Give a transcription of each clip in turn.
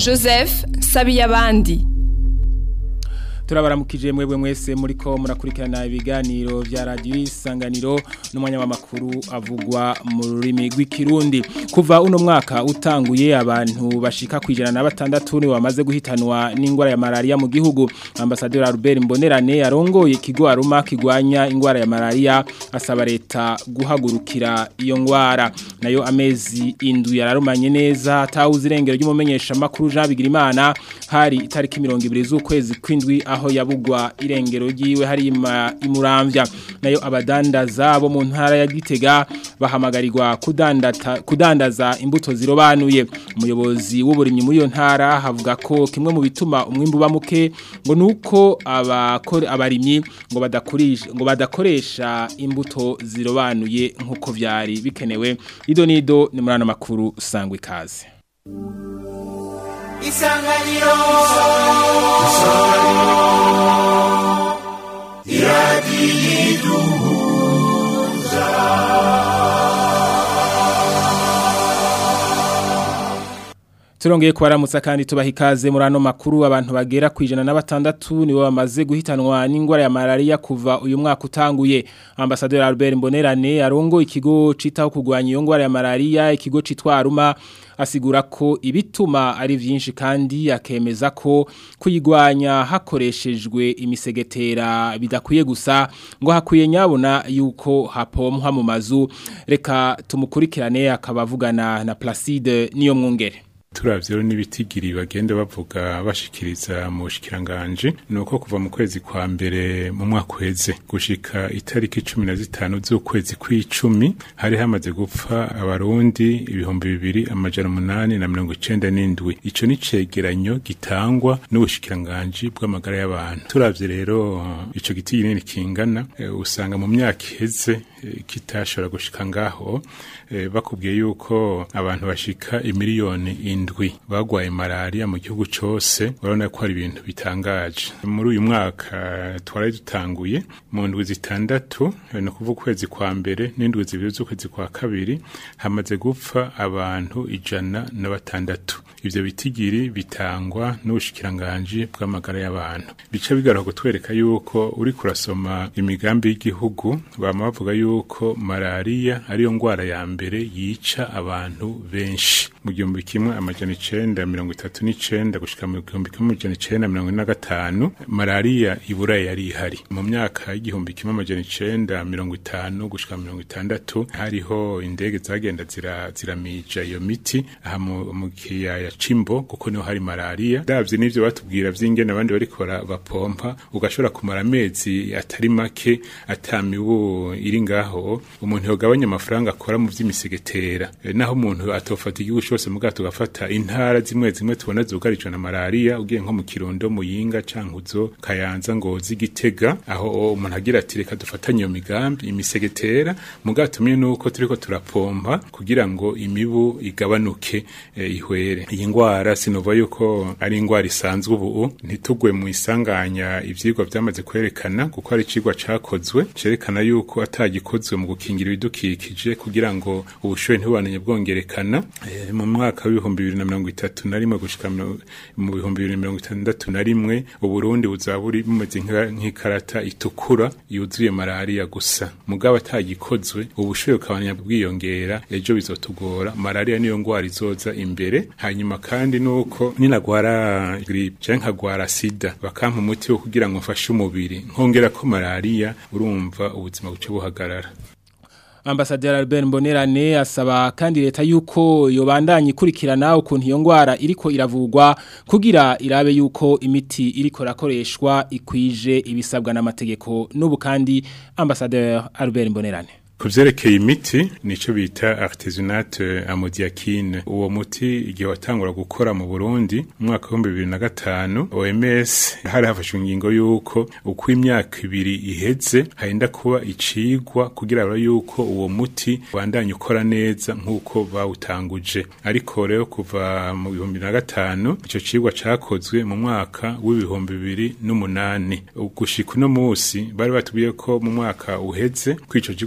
joseph sabiyabandi turabaramukije mwebwe mwese muriko murakurikirana ibiganiro vya radio isanganiro n'umwanya w'amakuru avugwa mu rurimi rw'ikirundi kuva uno mwaka utanguye abantu bashika kwijana na batandatu ni bamaze guhitanwa n'ingwara ya malaria mu gihugu ambassadeur Albert Mbonerane arongoye ikigo aruma kigwanya ingwara ya malaria asaba leta guhagurukira iyo ngwara nayo amezi indwi yararumanye neza atawuzi irengero ry'umumenyesha makuru Jean Bigirimana hari itariki 20 z'ukwezi kwindwi aho yabugwa irengero ryiwe hari imuramvya nayo abadandaza bo mu ntara ya Gitega bahamagarirwa kudandata kudandaza imbuto zirobanuye umuyobozi w'uburimyi muri iyo ntara havuga ko kimwe mu bituma umwimbu bamuke ngo nuko abakore abarimyi ngo badakoresha ngo badakoresha imbuto zirobanuye nkuko vyari bikenewe ido nido ni murana makuru sangwe kaze isanganiro isanganiro iradiyiduhuza Turongeye kubaramutsa kandi tubaha ikaze muri ano makuru abantu bagera ku ijana na batandatu nibo bamaze guhitanwa n'ingwara ya malaria kuva uyu mwaka utanguye Ambassadeur Albert Mbonerane arongo ikigo citaho kugwanya iyo ngwara ya malaria ikigo citwa Aruma asigura ko ibituma ari vyinshi kandi akemeza ko kuyigwanya hakoreshejwe imisegetera bidakwiye gusa ngo hakwiye nyabona yuko hapomwa mu mazu reka tumukurikirane akabavugana na Placide niyo mwungere turavyo n'ibitigiri bagenda bavuga bashikiriza mu bushikiranganje nuko kuva mu kwezi kwa mbere mu mwaka uheze gushika itariki 15 z'ukwezi kw'icumi hari hamaze gupfa abarundi ibihumbi bibiri amajana umunani na mirongo icenda n'indwi ico ni cegeranyo gitangwa n'ubushikiranganje bw'amagara y'abantu turavye rero ico gitigiri nini kingana e, usanga mu myaka iheze e, kitashobora gushika ngaho e, bakubwiye yuko abantu bashika imiliyoni indwi bagwaye malaria mu gihugu cose urabona ko hari ibintu bitangaje muri uyu mwaka twari dutanguye mu ndwi zitandatu no kuvuga ukwezi kwa mbere n'indwi zibiri z'ukwezi kwa kabiri hamaze gupfa abantu ijana na batandatu ivyo bitigiri bitangwa n'ubushikiranganji bw'amagara y'abantu bica bigaruka kutwereka yuko uri kurasoma imigambi y'igihugu bama bavuga yuko malaria ariyo ngwara ya mbere yica abantu benshi mu gihumbi kimwe amajana icenda mirongo itatu n'icenda gushika mu gihumbi kimwe amajana icenda mirongo ine na gatanu malaria ibura yari ihari mu myaka y'igihumbi kimwe amajana icenda mirongo itanu gushika mirongo itandatu hariho indege zagenda ziramija iyo miti aha mu kiyaya cimbo kuko niho hari malaria davye n'ivyo batubwira vy'ingene abandi bariko bapompa ugashobora kumara amezi atari make atamibu iri ngaho umuntu yogabanya amafaranga akora mu vy'imisegetera naho umuntu atofata igihugu cose muga tugafata intara zimwe zimwe tubona zugarijwe na malaria ugiye nko mu kirundo muyinga cankuzo kayanza ngozi gitega aho umuntu agira ati reka dufatanye iyo migambi imisegetera muga tumye nuko turiko turapompa kugira ngo imibu igabanuke e, ihwere iyi ngwara sinova yuko ari ingwara isanzwe ubu ntitugwe mu isanganya ivyigwa vyamaze kwerekana kuko hari icigwa cakozwe cerekana yuko atagikozwe mu gukingira ibidukikije kugira ngo ubushuhe ntibubananye bwongerekana e, mu mwaka w'ibihumbi bibiri na mirongo itatu na rimwe gushika mu bihumbi bibiri na mirongo itandatu na rimwe uburundi buzaba buri bumeze nk'ikarata itukura yuzuye malaria gusa mugabo atagikozwe ubushuhe bukabanya bwiyongera ejo bizotugora malaria niyo ngwara izoza imbere hanyuma kandi nuko ninagwara gripe canke nkagwara sida bakampa umuti wo kugira ngo mfashe umubiri nkongera ko malaria urumva ubuzima buce buhagarara Ambassadeur Albert Mbonerane asaba kandi leta yuko yobandanya ikurikirana ukuntu iyo ngwara iriko iravugwa kugira irabe yuko imiti iriko rakoreshwa ikwije ibisabwa n'amategeko n'ubu kandi Ambassadeur Albert Mbonerane kuvyerekeye imiti nico bita artesunate amodiakine uwo muti igihe watangura gukora mu Burundi mu mwaka wa 2005 OMS hari hafashwe ingingo yuko uko imyaka ibiri iheze harinda kuba icigwa kugira ngo yuko uwo muti wandanye ukora neza nkuko bawutanguje ariko rero kuva mu 2005 ico cigwa cakozwe mu mwaka w'ibihumbi bibiri n'umunani gushika uno musi bari batubwiye ko mu mwaka uheze ko ico cigwa kiriko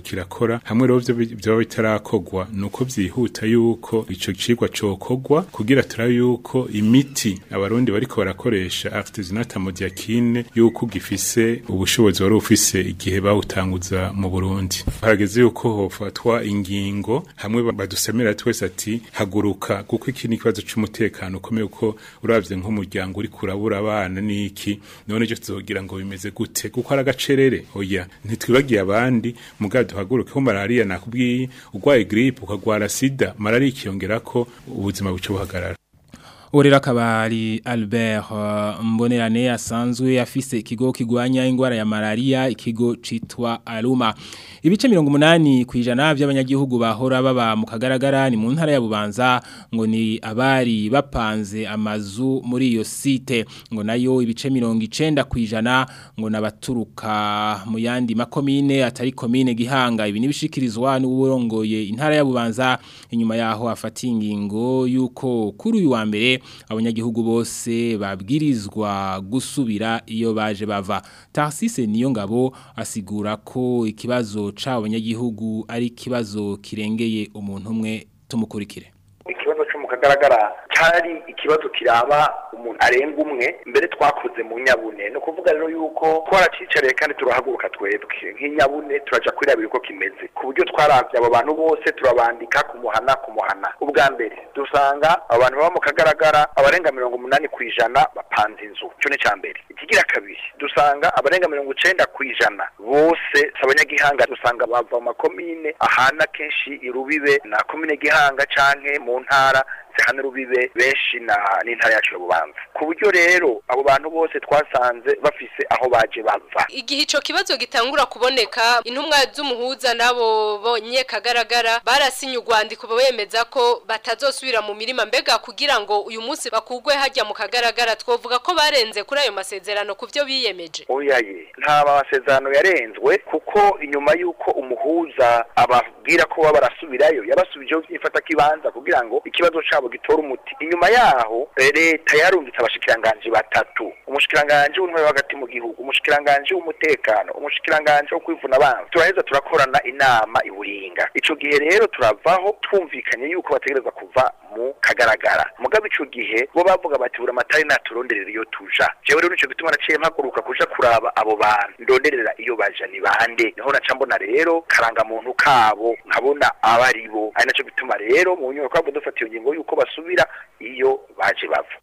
kirakora hamwe rero byo bitarakogwa nuko byihuta yuko ico cigwa cokogwa kugira turabe yuko imiti abarundi bariko barakoresha artisanat modiakine yuko gifise ubushobozi wari ufise igihe bawutanguza mu Burundi harageze yuko hofatwa ingingo hamwe badusemera twese ati haguruka kuko iki ni ikibazo c'umutekano ukomeye uko uravye nk'umuryango uri kurabura abana niki none cyo tuzogira ngo bimeze gute kuko ari agacerere oya ntitwibagiye abandi mugabo duhaguruke ko malaria nakubwiye urwaye grippe ukagwara sida malaria ikiyongera ko ubuzima buce buhagarara Urera kabari Albert uh, Mbonerane asanzwe afise ikigo kigwanya ingwara ya malaria ikigo citwa Aluma. Ibice 80 kwijana by'abanyagihugu bahora baba mu kagaragara ni mu ntara ya Bubanza ngo ni abari bapanze amazu muri iyo site ngo nayo ibice 90 kwijana ngo nabaturuka mu yandi makomine atari komine gihanga ibi nibishikirizwa n'uburongoye intara ya Bubanza inyuma yaho afata ingingo yuko kuri uyu wa mbere abanyagihugu bose babwirizwa gusubira iyo baje bava Tarsise niyo ngabo asigura ko ikibazo c'abanyagihugu ari ikibazo kirengeye umuntu umwe tumukurikire ikibazo cyo mu kagaragara cyari ikibazo kiraba umuntu arenga umwe mbere twakoze mu nyabune no kuvuga rero yuko twaracicariye kandi turahaguruka twebwe nk'inyabune turaja kwirabira uko kimeze ku buryo twaravye abo bantu bose turabandika kumuhana kumuhana ubwa mbere dusanga abantu baba mu kagaragara abarenga mirongo umunani ku ijana bapanze inzu ico ni ca mbere ikigira kabiri dusanga abarenga mirongo icenda ku ijana bose si abanyagihanga dusanga bava mu makomine ahana kenshi irubibe na komine gihanga canke mu ntara zihana urubibe benshi na n'intara yacu ya bubanza ku buryo rero abo bantu bose twasanze bafise aho baje bava igihe ico kibazo gitangura kuboneka intumwa z'umuhuza nabo bonye kagaragara barasinye urwandiko bemeza ko batazosubira mu mirima mbega kugira ngo uyu munsi bakugwe hajya mu kagaragara twovuga ko barenze kuri ayo masezerano ku byo biyemeje oyaye nta masezerano yarenzwe kuko inyuma y'uko umuhuza ababwira ko baba barasubirayo yabasubijeho byifata kibanza kugira ngo ikibazo cabo gitora umuti inyuma yaho leta yarumvitse abashikiranganje batatu umushikiranganje w'intwari hagati mu gihugu umushikiranganje w'umutekano umushikiranganje wo kwivuna abantu turaheza turakorana inama iburinga ico gihe rero turavaho twumvikanye yuko bategereza kuva mu kagaragara mugabo ico gihe bo bavuga bati buri amatari naturonderera iyo tuja jewe rero nico gituma naciye mpaguruka kuja kuraba abo bantu ndonderera iyo baja ni bande niho naca mbona rero karangamuntu kabo nkabona abaribo ari naco gituma rero mu nyubako kwabo dufata iyo ngingo yuko basubira iyo baje bava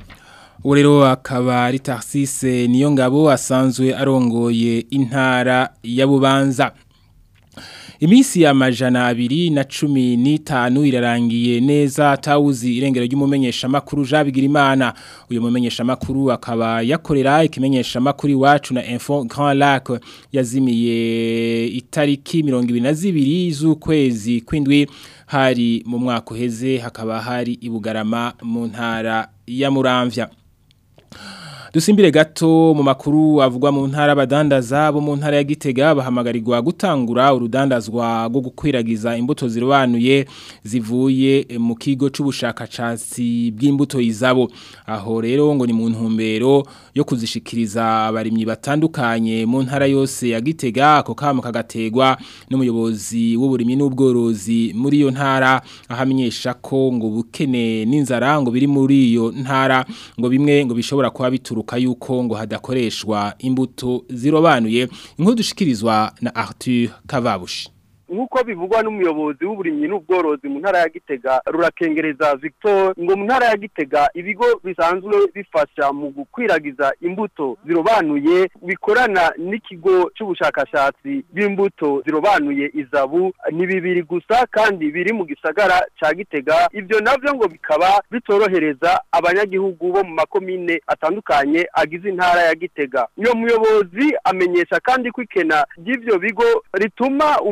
ubu rero akaba ari taxise niyo ngabo asanzwe arongoye intara ya bubanza Imisi ya majana abiri na cumi n'itanu irarangiye neza atawuzi irengero ry'umumenyesha makuru Jabigira Imana uyu mumenyesha makuru akaba yakorera ikimenyesha makuru iwacu na Info Grand Lac yazimiye itariki 22 z'ukwezi kwindwi hari mu mwaka uheze hakaba hari ibugarama mu ntara ya Muramvya Dusimbire gato mu makuru avugwa mu ntara badandaza bo mu ntara ya Gitega bahamagarirwa gutangura urudandazwa rwo gukwiragiza imbuto zirobanuye zivuye mu kigo c'ubushakashatsi bw'imbuto izabo aho rero ngo ni mu ntumbero yo kuzishikiriza abarimyi batandukanye mu ntara yose ya Gitega ako kamo kagategwa n'umuyobozi w'uburimyi n'ubworozi muri iyo ntara ahamenyesha ko ngo bukene n'inzara ngo biri muri iyo ntara ngo bimwe ngo bishobora kuba bituru bituruka yuko ngo hadakoreshwa imbuto zirobanuye inkuru dushikirizwa na Arthur Kavabushi nk'uko bivugwa n'umuyobozi w'uburimyi n'ubworozi mu ntara ya gitega rurakengereza victor ngo mu ntara ya gitega ibigo bisanzwe bifasha mu gukwiragiza imbuto zirobanuye bikorana n'ikigo cy'ubushakashatsi bw'imbuto zirobanuye izabu ni bibiri gusa kandi biri mu gisagara cya gitega ibyo nabyo ngo bikaba bitorohereza abanyagihugu bo mu makomine atandukanye agize intara ya gitega uyo muyobozi amenyesha kandi ko ikena ry'ibyo bigo rituma umwimbu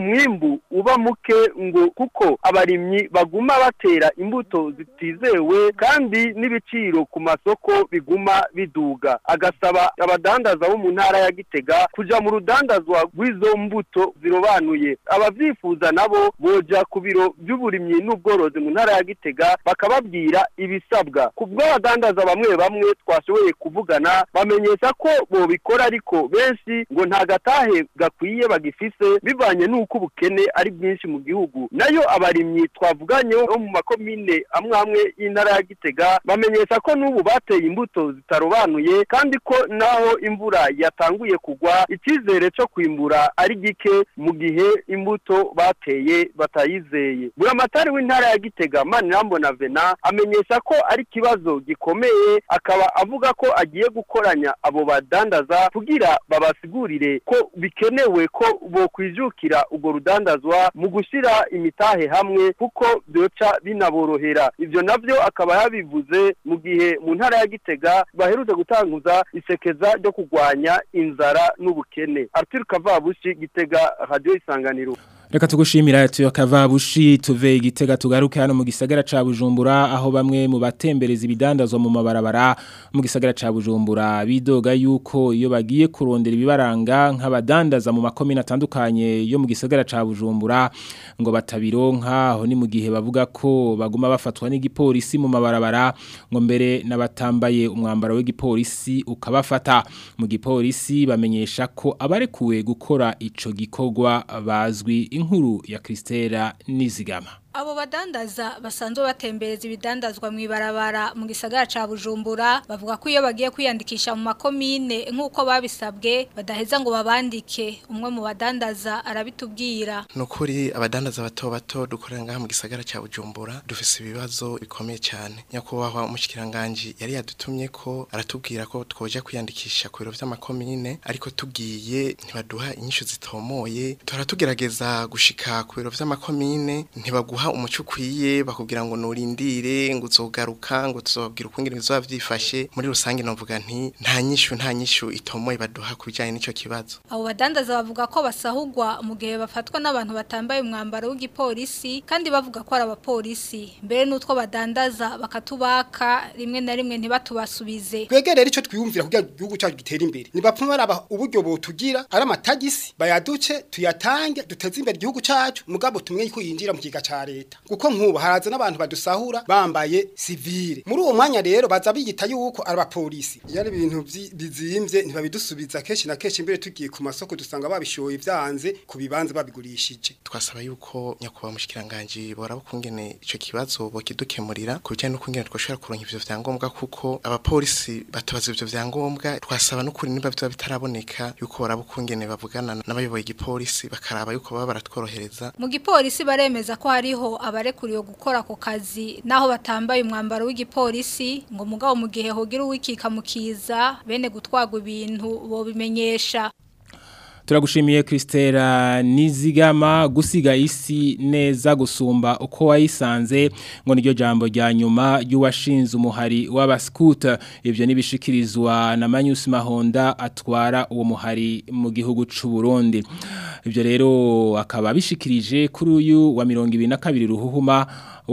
umwimbu uba muke ngo kuko abarimyi baguma batera imbuto zitizewe kandi n'ibiciro ku masoko biguma biduga agasaba abadandaza bo mu ntara ya Gitega kuja mu rudandazwa rw'izo mbuto zirobanuye abavyifuza nabo boja ku biro by'uburimyi n'ubworozi mu ntara ya Gitega bakababwira ibisabwa kubwo abadandaza bamwe bamwe twashoboye kuvugana bamenyesha ko bobikora ariko benshi ngo nta gatahe gakwiye bagifise bivanye n'uko ubukene ari bwinshi mu gihugu nayo abarimyi twavuganye bo mu makomine amwe amwe y'intara ya Gitega bamenyesha ko n'ubu bateye imbuto zitarobanuye kandi ko naho imvura yatanguye kugwa icyizere cyo kwimbura ari gike mu gihe imbuto bateye batayizeye buramatari w'intara ya Gitega Manirambona Vena amenyesha ko ari ikibazo gikomeye akaba avuga ko agiye gukoranya abo badandaza kugira babasigurire ko bikenewe ko bokwijukira ubwo rudandazwa mu gushyira imitahe hamwe kuko byoca binaborohera ibyo nabyo akaba yabivuze mu gihe mu ntara ya Gitega baherutse gutanguza isekeza ryo kurwanya inzara n'ubukene Arthur Kavabushi Gitega Radio Isanganiro Reka tugushimira tuyo kavabushi tuve igitega tugaruke hano mu gisagara ca Bujumbura aho bamwe mu batembereza ibidandazwa mu mabarabara mu gisagara ca Bujumbura bidoga yuko iyo bagiye kurondera ibibaranga nk'abadandaza mu makomine atandukanye yo mu gisagara ca Bujumbura ngo batabironka aho ni mu gihe bavuga ko baguma bafatwa n'igipolisi mu mabarabara ngo mbere n'abatambaye umwambaro w'igipolisi ukabafata mu gipolisi bamenyesha ko abarekuwe gukora ico gikorwa bazwi inkuru ya Kristera Nizigama Abo badandaza basanzwe batembereza ibidandazwa mu ibarabara mu gisagara ca Bujumbura bavuga ko iyo bagiye kwiyandikisha mu makomine nk'uko babisabwe badaheza ngo babandike umwe mu badandaza arabitubwira nukuri abadandaza bato bato dukorera ngaha mu gisagara ca Bujumbura dufise ibibazo bikomeye cyane nyakubahwa umushikiranganje yari yadutumye ko aratubwira ko twoja kwiyandikisha ku biro vy'amakomine ariko tugiye ntibaduha inyishu zitomoye turatugerageza gushika ku biro vy'amakomine ntibaguha umuco ukwiye bakubwira ngo nurindire ngo uzogaruka ngo tuzobabwira ukungene bizoba vyifashe muri rusange novuga nti nta nyishu nta nyishu itomoye baduha kubijanye n'ico kibazo abo badandaza bavuga ko basahugwa mu gihe bafatwa n'abantu batambaye umwambaro w'igipolisi kandi bavuga ko ari abapolisi mbere n'utwo badandaza bakatubaka rimwe na rimwe ntibatubasubize twegerere ico twiyumvira kugira igihugu cyacu gitere imbere nibapfuma baraba uburyo botugira ari amatagisi bayaduce tuyatange duteze imbere igihugu cyacu mugabo tumwe ko yinjira mu kiga ca leta kuko nk'ubu haraza n'abantu badusahura bambaye sivile muri uwo mwanya rero baza biyita yuko ari abapolisi iyo ari ibintu bizimvye ntibabidusubiza kenshi na kenshi imbere tugiye ku masoko dusanga babishoye vyanze ku bibanza babigurishije twasaba yuko nyakubahwa mushikiranganje boraba kungene ico kibazo bokidukemurira ku bijanye n'ukungene twoshobora kuronka ivyo vyangombwa kuko abapolisi batubaza ivyo vyangombwa twasaba n'ukuri niba biba bitaraboneka yuko boraba kungene bavugana n'abayoboye igipolisi bakaraba yuko baba baratworohereza mu gipolisi baremeza ko hariho abarekuriwe gukora ako kazi naho batambaye umwambaro w'igipolisi ngo mugabo mu gihe hogira uwikika mukiza bene gutwagwa ibintu bobimenyesha Turagushimiye Kristera Nizigama gusiga isi neza gusumba uko wayisanze ngo niryo jambo rya nyuma y'uwashinze umuhari w'abaskuta ivyo nibishikirizwa na Manyus Mahonda atwara uwo muhari mu gihugu c'u Burundi ivyo rero akaba bishikirije kuri uyu wa 22 ruhuhuma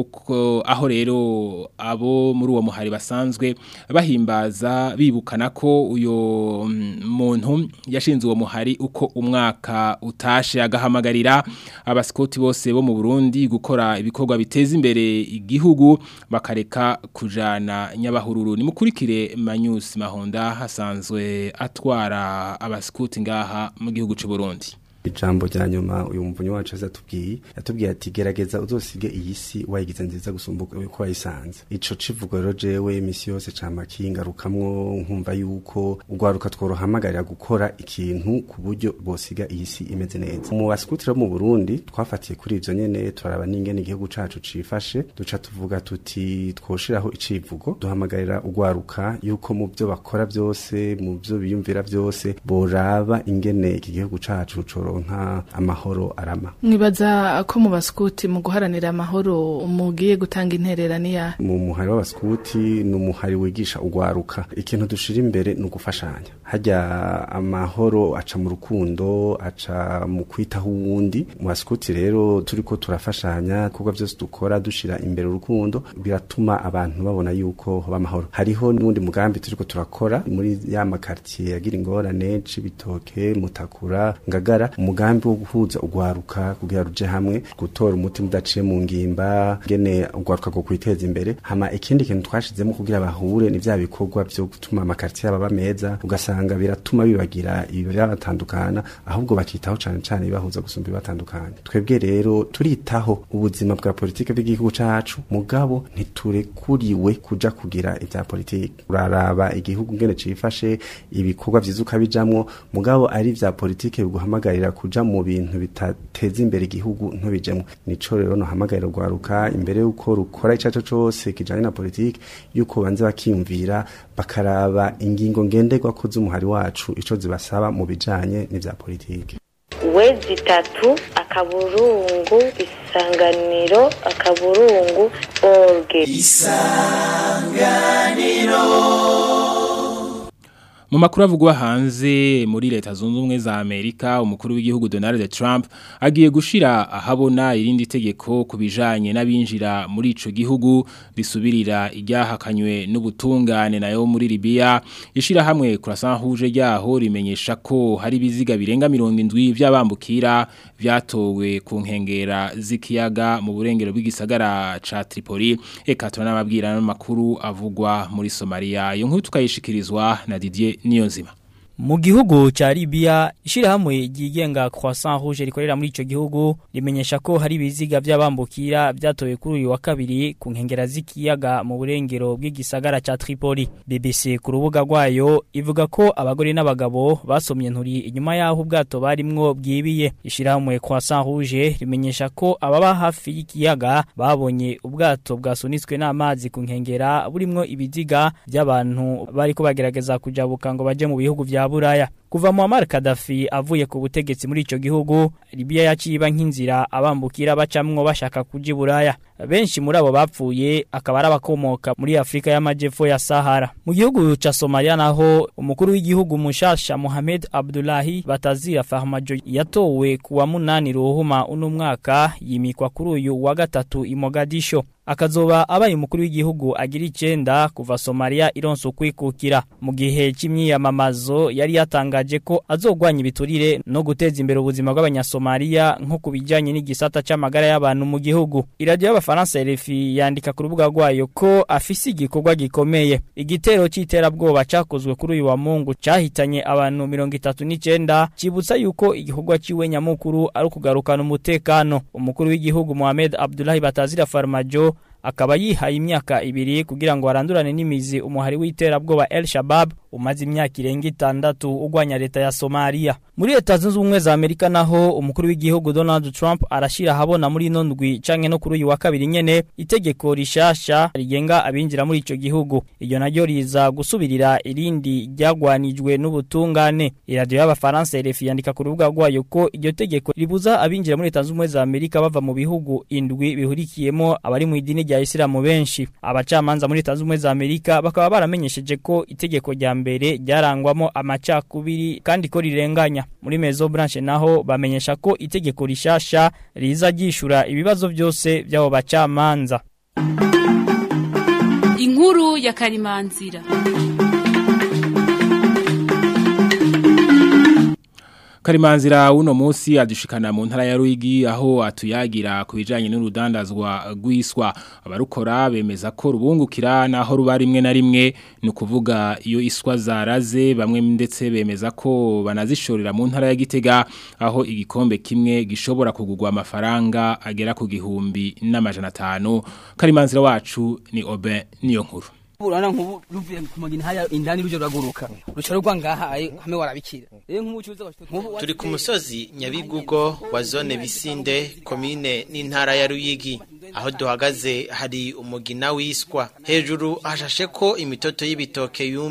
uko aho rero abo muri uwo muhari basanzwe bahimbaza bibukana ko uyo muntu yashinze uwo muhari uko umwaka utashe agahamagarira abasikoti bose bo mu Burundi gukora ibikorwa biteza imbere igihugu bakareka kujana nyabahururu nimukurikire Manyus Mahonda hasanzwe atwara abasikoti ngaha mu gihugu c'u Burundi ijambo rya nyuma uyu muvunyi wacu azatubwiye yatubwiye ati gerageza uzosige iyi si wayigize nziza gusumba uko wayisanze ico civugo rero jewe imisi yose cama kingarukamwo nkumva yuko urwaruka tworohamagarira gukora ikintu ku buryo bosiga iyi si imeze neza mu basikutira mu Burundi twafatiye kuri ivyo nyene turaraba n'ingene igihugu cacu cifashe duca tuvuga tuti twoshiraho icivugo duhamagarira urwaruka yuko mu byo bakora byose mu byo biyumvira byose boraba ingene iki gihugu cacu coro tworonka amahoro arama mwibaza ko mu baskuti mu guharanira amahoro mugiye gutanga intererano ya mu muhari w'abaskuti ni umuhari wigisha ugwaruka ikintu dushira imbere ni ugufashanya hajya amahoro aca mu rukundo aca mu kwitaho uwundi mu baskuti rero turiko turafashanya kuko byose dukora dushira imbere urukundo biratuma abantu babona yuko b'amahoro hariho n'undi mugambi turiko turakora muri ya makartier yagira ingorane cibitoke mutakura ngagara umugambi wo guhuza ugwaruka kugira ruje hamwe gutora umuti mudaciye mu ngimba ngene ugwaruka go kwiteza imbere hama ikindi kintu twashizemo kugira bahure ni vya bikorwa byo gutuma amakartier aba meza ugasanga biratuma bibagira ibi byabatandukana ahubwo bakitaho cane cane bibahuza gusumba bibatandukanye twebwe rero turitaho ubuzima bwa politike bw'igihugu cacu mugabo ntiturekuriwe kuja kugira ivya politike uraraba igihugu ngene cifashe ibikorwa vyiza ukabijamwo mugabo ari vya politike biguhamagarira kuja mu bintu bitateza imbere igihugu ntubijemwo nico rero nohamagarira rwaruka imbere yuko rukora icaco cose kijanye na politike yuko banze bakiyumvira bakaraba ingingo ngenderwako z'umuhari wacu ico zibasaba mu bijanye n'ivya politike wezi itatu akaburungu isanganiro akaburungu orge Mu makuru avugwa hanze muri leta zunze ubumwe za Amerika umukuru w'igihugu Donald Trump agiye gushira ahabona irindi tegeko kubijanye n'abinjira muri ico gihugu risubirira iryahakanywe n'ubutungane nayo muri Libya ishira hamwe kurasa huje ryaho rimenyesha ko hari biziga birenga 70 by'abambukira vyatowe ku nkengera z'ikiyaga mu burengero bw'igisagara ca Tripoli eka tunababwira n'amakuru avugwa muri Somalia iyo nkuru tukayishikirizwa na Didier Niyonzima mu gihugu ca Libya ishirahamwe ryigenga Croissant Rouge rikorera muri ico gihugu rimenyesha ko hari biziga by'abambukira byatowe kuri uyu wa kabiri ku nkengera z'ikiyaga mu burengero bw'igisagara ca Tripoli BBC ku rubuga rwayo ivuga ko abagore n'abagabo basomye nturi inyuma yaho ubwato barimwo bwibiye ishirahamwe Croissant Rouge rimenyesha ko ababa hafi y'ikiyaga babonye ubwato bwasunitswe n'amazi ku nkengera burimwo ibiziga by'abantu bariko bagerageza kujabuka ngo baje mu bihugu vya buraya kuva Muammar Gaddafi avuye ku butegetsi muri ico gihugu Libya yaciba nk'inzira abambukira bacamwo bashaka kuji buraya benshi muri abo bapfuye akaba arabakomoka muri Afrika y'amajepfo ya Sahara mu gihugu ca Somalia naho umukuru w'igihugu mushasha Mohamed Abdullahi Batazira Farmajo yatowe kuwa munani ruhuma uno mwaka yimikwa kuri uyu wa gatatu i Mogadisho akazoba abaye umukuru w'igihugu agira icenda kuva Somalia ironse ukwikukira mu gihe c'imyiyamamazo yari yatangaje ko azogwanya ibiturire no guteza imbere ubuzima bw'abanyasomalia nko kubijanye n'igisata c'amagara y'abantu mu gihugu iradio y'abafaransa RFI yandika ku rubuga rwayo ko afise igikorwa gikomeye igitero c'iterabwoba cakozwe kuri uyu wa Mungu cahitanye abantu 39 cibutsa yuko igikorwa ciwe nyamukuru ari ukugarukana umutekano umukuru w'igihugu Mohamed Abdullahi Batazira Farmajo akaba yihaye imyaka ibiri kugira ngo arandurane n'imizi umuhari w'iterabwoba El Shabab umaze imyaka irenga itandatu ugwanya leta ya Somalia muri leta zunze ubumwe za Amerika naho umukuru w'igihugu Donald Trump arashira habona muri ino ndwi canke no kuri uyu wa kabiri nyene itegeko rishasha rigenga abinjira muri ico gihugu iryo naryo riza gusubirira irindi ryagwanijwe n'ubutungane iradio y'abafaransa RFI yandika ku rubuga rwayo ko iryo tegeko ribuza abinjira muri leta zunze ubumwe za Amerika bava mu bihugu indwi bihurikiyemo abari mu idini rya Isilamu benshi abacamanza muri leta zunze ubumwe za Amerika bakaba baramenyesheje ko itegeko rya mbere ryarangwamo amacakubiri kandi ko rirenganya muri Mezo Branche naho bamenyesha ko itegeko rishasha riza gishura ibibazo byose by'abo bacamanza inkuru ya karimanzira Karimanzira uno musi adushikana mu ntara ya Ruyigi aho atuyagira ku bijanye n'urudandazwa rwiswa abarukora bemeza ko rubungukira naho ruba rimwe na rimwe ni ukuvuga iyo iswa zaraze bamwe ndetse bemeza ko banazishorera mu ntara ya Gitega aho igikombe kimwe gishobora kugurwa amafaranga agera ku gihumbi n'amajana atanu Karimanzira wacu ni Oben niyo nkuru urana nkubu ruvuye ku magini haya indani ruje ruraguruka ruca rugwa ngaha hame warabikira rero nk'umucuruzi turi ku musozi nyabigugo wa zone bisinde komine n'intara ya ruyigi aho duhagaze hari umugina wiswa hejuru hashashe ko imitoto y'ibitoke yumye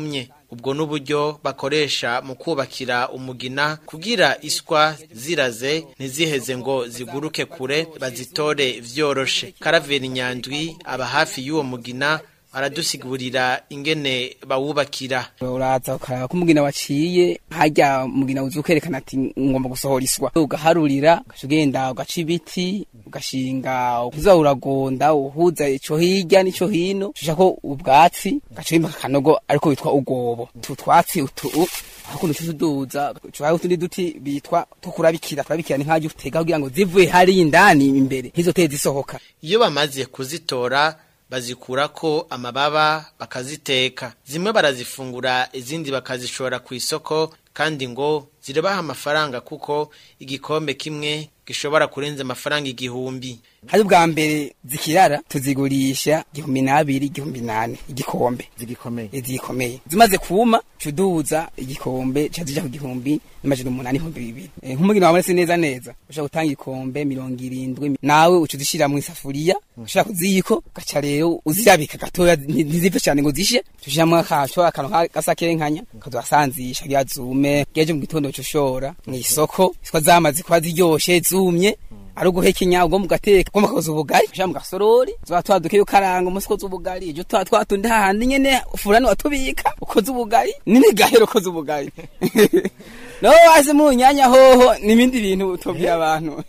ubwo n'uburyo bakoresha mu kubakira umugina kugira iswa ziraze ntiziheze ngo ziguruke kure bazitore vyoroshe karaveri nyandwi aba hafi y'uwo mugina aradusigurira ingene bawubakira uraza ukaraba ko umugina waciye hajya umugina uzi ukerekana ati ngomba gusohora iswa ugaharurira ugaca ugenda ugaca ibiti ugashinga uza uragonda uhuza ico hirya n'ico hino ushaka ko ubwatsi ugaca wimba akanogo ariko witwa ugobo tu twatsi utu hakuno tuduza ushaka utundi duti bitwa tukurabikira turabikira ni nkaje utega kugira ngo zivuye hari indani imbere hizo tezi zisohoka iyo bamaze kuzitora bazikurako amababa bakaziteka zimwe barazifungura izindi bakazishora ku isoko kandi ngo zirabaha amafaranga kuko igikombe kimwe gishobora kurenza amafaranga igihumbi hari bwa mbere zikirara tuzigurisha igihumbi n'abiri igihumbi nane igikombe zigikomeye zigikomeye zimaze kuma cuduza igikombe cazija ku gihumbi n'amajana umunani ibihumbi bibiri Eh, nk'umugina wabonetse neza neza ushobora gutanga igikombe mirongo irindwi nawe uca uzishira mu isafuriya ushaka kuziyiko ugaca rero uzirabika gatoya nti- ntizipfe cyane ngo zishe tushiramo akaco akantu ka- gasa kenkanya kazohasanzisha kugira zume geje mu gitondo coshora mw'isoko iswa zamaze kuba ziryoshe zumye ari uguhekenya ubwo mugateka ubwo mukakoza ubugari ushira mu gasorori tuba twadukeyo karanga umunsi ukoze ubugari ejo tuba twatundi hahandi nyene furani watubika ukoze ubugari n'imigahero ukoze ubugari no wazi mu nyanya hoho n'ibindi bintu utobye abantu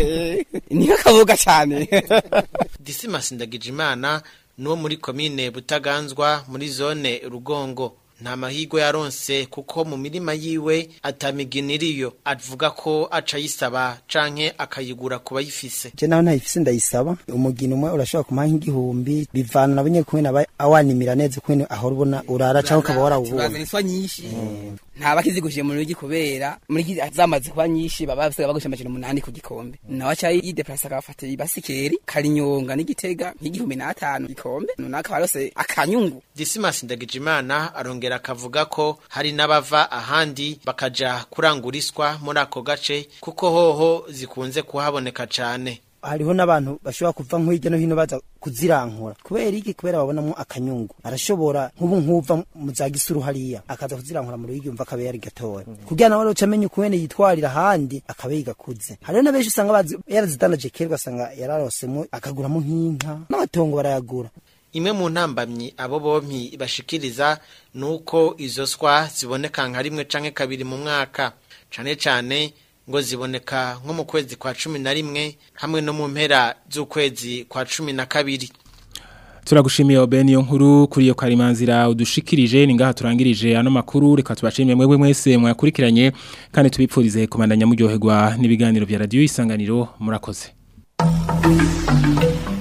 ni nk'akaboga cyane Dismas Ndagijimana nuwo muri komine Butaganzwa muri zone Rugongo nta mahirwe yaronse kuko mu mirima yiwe atamiginiriyo avuga ko aca yisaba canke akayigura kuba yifise je naho ntayifise ndayisaba umugina umwe urashobora kumuha nk'igihumbi bivana nabo nyene kumwe aba awanimira neza kumwe ahora ubona urara canke ukaba warawubonye bazana iswa nyinshi nta bakiziguje mu rugi kubera muri iki zamaze kuba nyinshi baba basigaye bagusha amajana umunani ku gikombe nawe aca yideplasa akabafata ibasikeri karinyonga n'igitega nk'igihumbi n'atanu gikombe nunaka barose akanyungu Dismas Ndagijimana arongera akavuga ko hari n'abava ahandi bakaja kuranguriswa muri ako gace kuko hoho zikunze kuhaboneka cane hariho n'abantu bashobora kuva nk'hirya no hino baza kuzirankura kubera iki kubera babonamo akanyungu arashobora nk'ubu nk'uva mu za gisuru hariya akaza kuzirankura mu ruhigi yumva akaba yari gatoya kugira nawe aroca amenya ukubene yitwarira ahandi akaba yigakuze hariho na benshi usanga bazi- yarazidandaje kera ugasanga yararosemo akaguramo nk'inka n'amatongo barayagura imwe mu ntambamyi abo bompi bashikiriza nuko izo swa ziboneka nka rimwe canke kabiri mu mwaka cane cane ngo ziboneka nko mu kwezi kwa cumi na rimwe hamwe no mu mpera z'ukwezi kwa cumi na kabiri Turagushimiye Oben yo nkuru kuri iyo karimanzira udushikirije ni ngaha turangirije ano makuru reka tubashimire mwebwe mwese mwakurikiranye kandi tubipfurize kumandanya muryoherwa n'ibiganiro vya radio isanganiro murakoze